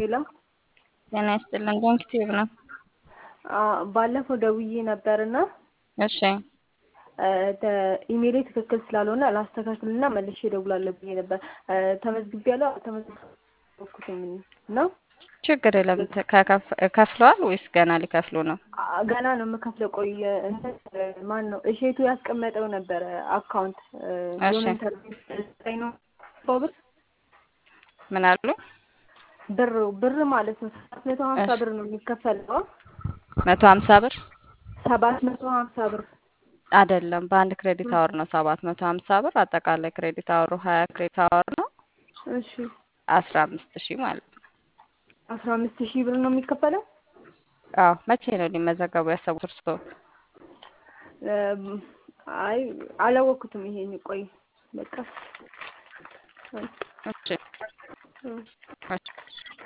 ሄሎ ጤና ይስጥልን። ዶንክ ቲዩብ ነው። ባለፈው ደውዬ ነበርና እሺ ኢሜሌ ትክክል ስላልሆነ ላስተካክልና መልሼ እደውላለሁ ብዬ ነበር። ተመዝግቤያለሁ አልተመዘገብኩትም ነው? ችግር የለም። ከከፍ- ከፍለዋል ወይስ ገና ሊከፍሉ ነው? ገና ነው የምከፍለው። ቆይ እንትን ማን ነው እሼቱ ያስቀመጠው ነበረ አካውንት እሺ። የሆነ ኢንተርቪው ላይ ነው ሰው ብር ምን አሉ? ብር ብር ማለት ነው ሰባት መቶ ሀምሳ እሺ። ብር ነው የሚከፈለው። መቶ ሀምሳ ብር ሰባት መቶ ሀምሳ ብር አይደለም፣ በአንድ ክሬዲት አወር ነው ሰባት መቶ ሀምሳ ብር። አጠቃላይ ክሬዲት አወሩ ሀያ ክሬዲት አወር ነው እሺ አስራ አምስት ሺህ ማለት ነው። አስራ አምስት ሺህ ብር ነው የሚከፈለው። አዎ መቼ ነው ሊመዘገቡ ያሰቡት እርስዎ? እም፣ አይ አላወቅኩትም። ይሄን ቆይ በቃ እሺ እም። እሺ